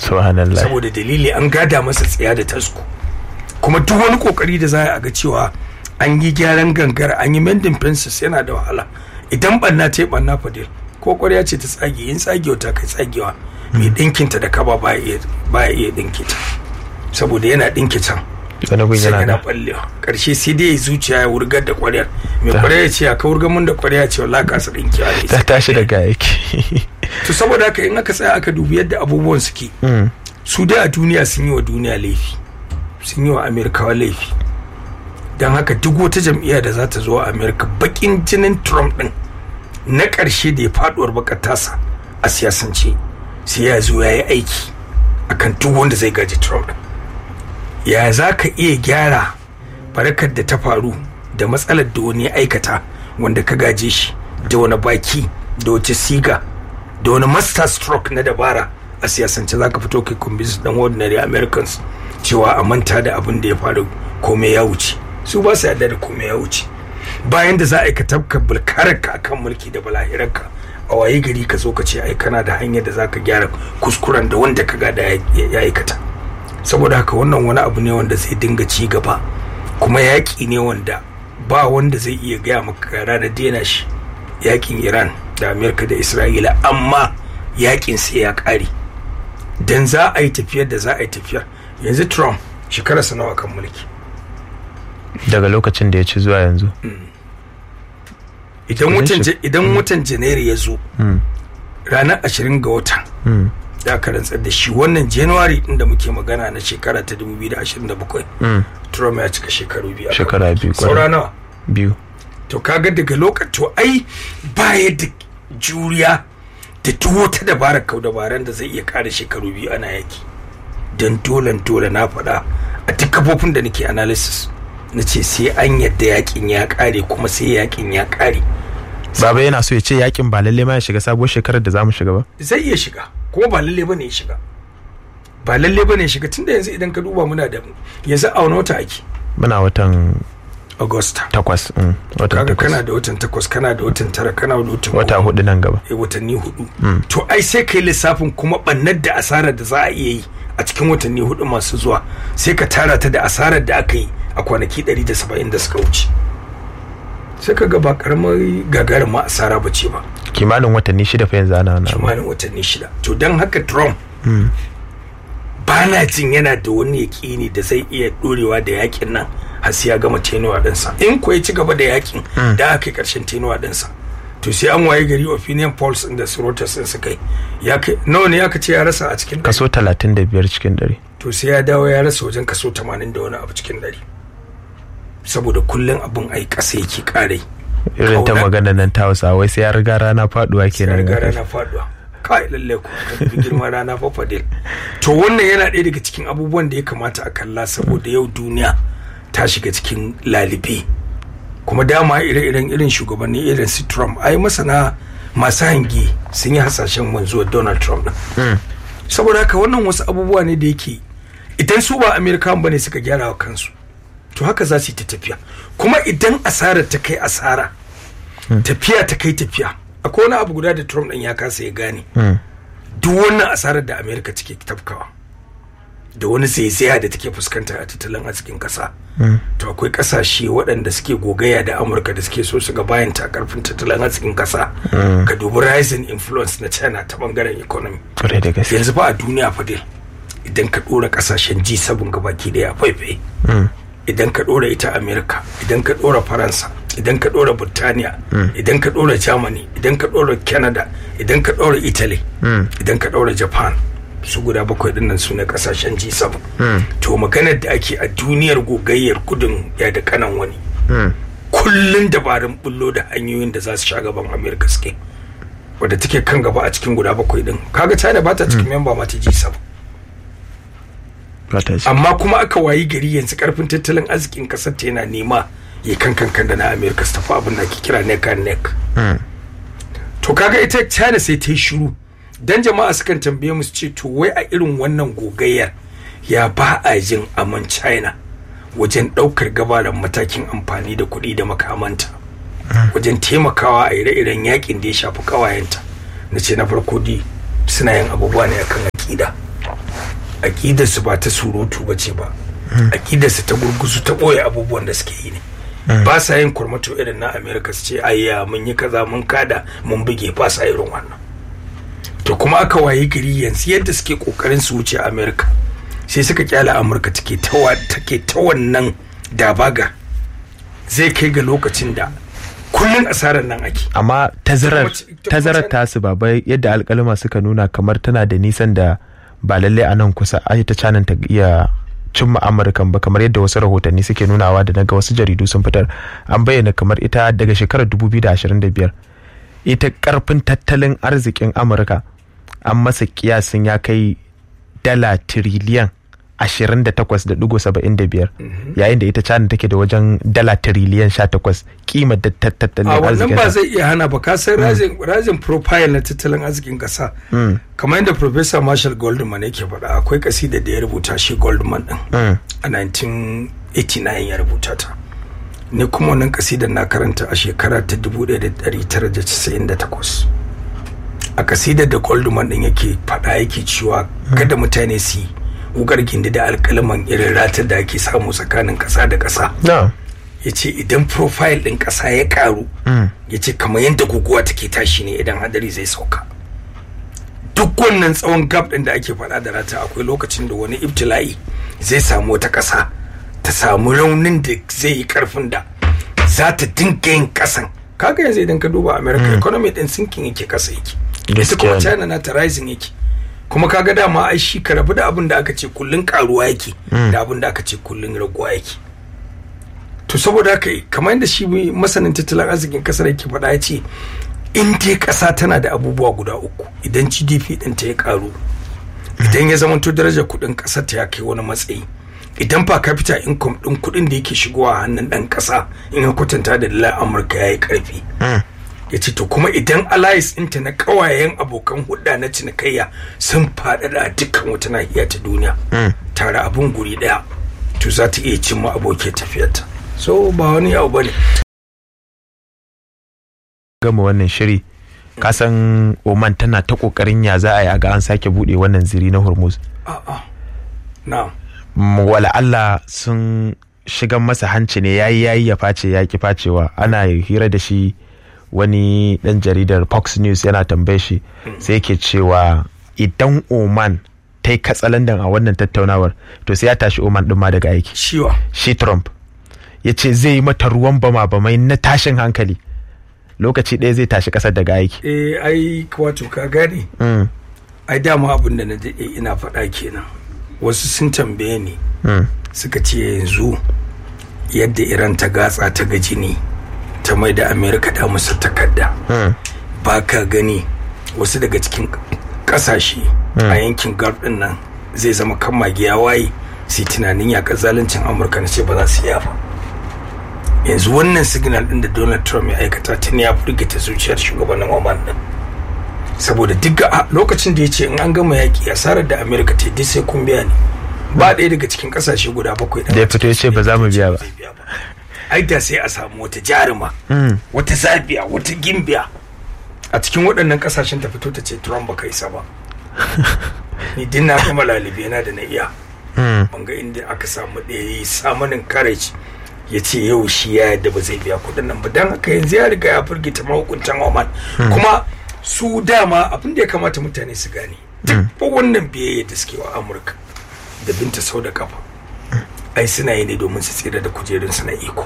subhanallah saboda dalili an gada masa tsaya da tasko kuma duk wani kokari da za a ga cewa an yi gyaran gangar an yi mending fences yana da wahala idan banna ta yi banna fadil ko kwarya ce ta tsage in tsagewa ta kai tsagewa mai dinkinta da kaba ba ya iya dinki ta saboda yana dinki can wani gun sai yana yana da ballewa karshe sai dai zuciya ya wurgar da kwaryar mai kwarya ya ce ya ka wurgar mun da kwarya ce wallahi ka su dinki a ta tashi daga aiki to saboda haka in aka tsaya aka dubi yadda abubuwan suke Mm. su dai a duniya sun yi wa duniya laifi sun yi wa amerikawa laifi don haka duk wata jam'iyya da za ta zo a amerika bakin jinin trump din na ƙarshe da ya faduwar bakar tasa a siyasance sai ya zo ya yi aiki akan duk wanda zai gaji trump din ya za ka iya gyara barakar da ta faru da matsalar da wani ya aikata wanda ka gaje shi da wani baki da wace siga da wani master stroke na dabara a siyasance za ka fito kai kumbis dan ordinary americans cewa a manta da abin da ya faru komai ya wuce su ba su yarda da komai ya wuce bayan da za a yi ka tabka bulkararka akan mulki da balahirarka a waye gari ka zo ka ce ai kana da hanyar da za ka gyara kuskuren da wanda ka gada ya ya aikata saboda haka wannan wani abu ne wanda zai dinga ci gaba kuma yaƙi ne wanda ba wanda zai iya gaya maka ga ranar daina shi yaƙin iran da amerika da isra'ila amma yaƙin sai ya ƙare dan za a yi tafiyar da za a yi tafiyar yanzu trump shekararsa nawa kan mulki daga lokacin da ya ci zuwa yanzu idan Kudin watan shi- ja- idan watan janairu ya zo Mm. ranar ashirin ga watan Mm. da aka rantsar da shi wannan january din da muke magana na shekara ta 2027 Mm. trump ya cika shekaru biyu a kan Shekara biyu, saura kwarai. nawa biyu to kaga daga lokacin to ai baya da juriya da duk wata dabarar kau dabaran da zai iya kare shekaru biyu ana yaki don dolen dole na faɗa a duk kafofin da nake analysis na ce sai an yadda yakin ya kare kuma sai yakin ya kare baba yana so ya ce yakin ba lalle ma ya shiga sabuwar shekarar da zamu shiga ba zai iya shiga kuma ba lalle bane ya shiga ba lalle bane ya shiga tunda yanzu idan ka duba muna da yanzu a wani wata ake muna watan augusta takwas mm. watan kaga kana takwas da watan takwas kana da watan tara kana da watan wata goma. hudu nan gaba eh, watanni hudu to ai sai kai lissafin kuma bannar da asarar da za a iya yi a cikin watanni hudu masu zuwa sai ka tara ta da asarar da aka yi a kwanaki 170 da suka wuce sai ka ga ba karamar gagarin ma asara ba ce ba kimanin watanni shida fa yanzu ana wannan abu. kimanin watanni shida to don haka trump ba na jin yana da wani yaƙini da zai iya ɗorewa da yakin nan har sai ya gama tenuwa ɗinsa in ko ya ci gaba da yakin da aka yi ƙarshen tenuwa ɗinsa to sai an waye gari opinion polls ɗin da Reuters ɗin suka yi ya kai nawa ne aka ce ya rasa a cikin ɗari? kaso talatin da biyar cikin ɗari to sai ya dawo ya rasa wajen kaso 80 da wani abu cikin ɗari saboda kullum abin ai ƙasa yake ƙarai irin ta Kauna. magana nan ta hausa wai sai ya riga rana faduwa sai kenan riga rana faduwa kai lalle ku ka dubi girman rana fa fadil to wannan yana ɗaya daga cikin abubuwan da ya kamata a kalla saboda yau duniya ta shiga cikin lalibe kuma dama ire-iren irin shugabanni irin su Trump ai masana masu hangi sun yi hasashen wanzuwar Donald Trump din saboda haka wannan wasu abubuwa ne da yake idan su ba Amerikan bane suka gyara wa kansu to haka za su yi ta tafiya kuma idan asarar ta kai asara tafiya ta kai tafiya akwai wani abu guda da Trump din ya kasa ya gane duk wannan asarar da Amerika take tafkawa da wani zaizaya da take fuskanta a tattalin arzikin kasa to akwai kasashe waɗanda suke gogaya da amurka da suke so su ga bayan ta karfin tattalin arzikin kasa ka dubi rising influence na china ta bangaren economy Kwarai da gaske yanzu ba a duniya fa dai idan ka ɗora kasashen G7 gabaki daya faifai idan ka ɗora ita amerika idan ka ɗora faransa idan ka ɗora burtaniya idan ka ɗora germany idan ka ɗora canada idan ka ɗora italy idan ka ɗora japan su guda bakwai dinnan su ne kasashen G7 to maganar da ake a duniyar gogayyar gudun ya da kanan wani kullun dabarun bullo da hanyoyin da za su sha gaban amerika suke wadda take kan gaba a cikin guda bakwai din kaga china ba ta cikin memba ma ta G7 ba ta ci amma kuma aka wayi gari yanzu karfin tattalin arzikin kasar ta yana nema ya kan kankan da na amerika su tafi abin da ake kira neck and neck to kaga ita china sai ta yi shiru dan jama'a sukan tambaye mu su ce to wai a irin wannan gogayyar ya ba a jin aman china wajen daukar gabaran matakin amfani da kuɗi da makamanta wajen taimakawa a ire-iren yakin da ya shafi kawayenta na ce na farko di suna yin abubuwa ne akan akida aƙidarsu ba ta surutu ba ce ba aƙidarsu ta gurguzu ta ɓoye abubuwan da suke yi ne ba sa yin kurmato irin na america su ce ayya mun yi kaza mun kada mun buge ba sa irin wannan to kuma aka waye gari yanzu yadda suke kokarin su wuce america sai suka kyala amurka take ta take ta wannan dabaga zai kai ga lokacin da kullun asarar nan ake amma tazarar tazarar tasu baba yadda alkalima suka nuna kamar tana da nisan da ba lallai a nan kusa ai ta canan ta iya cimma amurkan ba kamar yadda wasu rahotanni suke nunawa da naga wasu jaridu sun fitar an bayyana kamar ita daga shekarar 2025 ita karfin tattalin arzikin amurka an masa kiyasin ya kai dala tiriliyan 28.75 yayin da ita china take da wajen dala tiriliyan 18 kimar da tattalin a arzikin wannan ba zai iya hana ba ka san rajin profile na tattalin arzikin kasa kamar yadda professor marshall goldman yake faɗa akwai kasida da ya rubuta shi goldman din a 1989 ya rubuta ta ni kuma wannan kasidar na karanta a shekara ta 1998 a kasidar da goldman din yake faɗa yake cewa kada mutane su yi wugar gindi da alkalaman irin ratar da ake samu tsakanin ƙasa da ƙasa na ya ce idan profile ɗin ƙasa ya karu ya ce kamar yadda guguwa take tashi ne idan hadari zai sauka duk wannan tsawon gab ɗin da ake faɗa da rata akwai lokacin da wani ibtila'i zai samu wata ƙasa ta samu raunin da zai yi ƙarfin da za ta dinga yin ƙasan kaga yanzu idan ka duba america economy ɗin sinking yake ƙasa yake ita kuma Gaskiya ne. china na ta rising yake kuma kaga dama ai shi ka rabu da abin da aka ce kullun karuwa yake da abin da aka ce kullun raguwa yake to saboda haka kamar yadda shi masanin tattalin arzikin kasar yake faɗa ya ce in dai ƙasa tana da abubuwa guda uku idan gdp ɗin ta ya karu idan ya zamanto darajar kuɗin ƙasar ta ya kai wani matsayi idan per capita income ɗin kuɗin da yake shigowa a hannun ɗan ƙasa in ya kwatanta da dalar amurka ya yi ƙarfi ya ce to kuma idan allies ɗinta na ƙawayen abokan hudda na cinikayya sun faɗaɗa a dukkan wata nahiya ta duniya tare abin guri ɗaya to za ta iya cimma abokin tafiyarta so ba wani abu ba ne gama wannan shiri kasan oman tana ta kokarin ya za a yi a ga an sake bude wannan ziri na hormuz a'a na Mm, wala Allah sun shigan masa hanci ne yayi yayi ya face ya ki facewa ana hira da shi wani dan jaridar Fox News yana tambaye shi sai yake cewa idan Oman ta yi katsalandan a wannan tattaunawar to sai ya tashi Oman din ma daga aiki ciwa shi Trump ya ce zai yi mata ruwan bama bamai na tashin hankali lokaci ɗaya zai tashi ƙasar daga aiki eh ai wato ka gane Mm, ai dama abin da na daɗe ina faɗa kenan wasu sun tambaye ni mm, suka ce yanzu yadda iran ta gatsa ta ga jini ta mai da amerika da musu takarda mm, ba ka gani wasu daga cikin kasashe a yankin gulf din nan zai zama kan magiya waye sai tunanin yakar zaluncin amurka na ce ba za su iya ba yanzu wannan signal din da donald trump ya aikata tun ya firgita zuciyar shugabannin oman din saboda duk a lokacin da ya ce in an gama yaƙi asarar da amerika ta yi duk sai kun biya ne ba ɗaya daga cikin ƙasashe guda bakwai Da ya fito ya ce ba za mu biya ba. ai da sai a samu wata jaruma mm. wata zabiya wata gimbiya a cikin waɗannan ƙasashen ta fito ta ce Trump baka isa ba ni din na gama lalibe na da na iya Mm. ban ga inda aka samu ɗaya yi samanin courage ya ce yau shi ya yadda ba zai biya kuɗin nan ba don haka yanzu ya riga ya firgita mahukuntan Oman kuma su dama abin da ya kamata mutane su gane duk fa wannan biyayya da suke wa Amurka da binta sau da kafa ai suna yi ne domin su tsira da kujerunsu na iko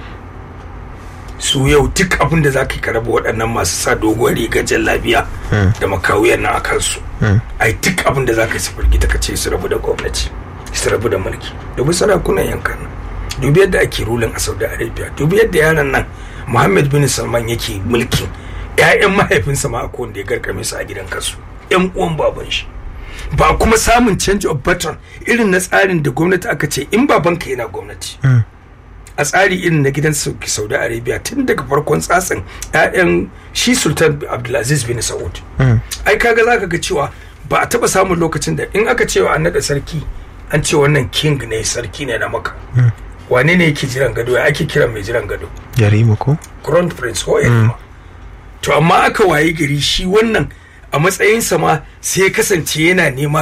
su yau duk abin da za ka yi ka raba waɗannan masu sa doguwar rigar jallabiya da makawiyar nan a kansu ai duk abin da za ka yi su firgita ka ce su rabu da gwamnati su rabu da mulki dubi sarakunan yankan nan dubi yadda ake rulin a saudi arabia dubi yadda yaran nan muhammad bin salman yake mulkin ƴaƴan mahaifinsa ma akwai wanda ya garkame su a gidan kasu ƴan uwan baban shi ba kuma samun change of pattern irin na tsarin da gwamnati aka ce in babanka yana gwamnati a tsari irin na gidan sauki saudi arabia tun daga farkon tsatsin 'ya'yan shi sultan abdulaziz bin saud ai kaga zaka ga cewa ba a taba samun lokacin da in aka cewa an naɗa sarki an ce wannan king ne sarki ne na maka wane ne yake jiran gado ya ake kiran mai jiran gado Yarima ko? crown prince ko yarima to amma aka waye gari shi wannan a matsayinsa ma sai ya kasance yana nema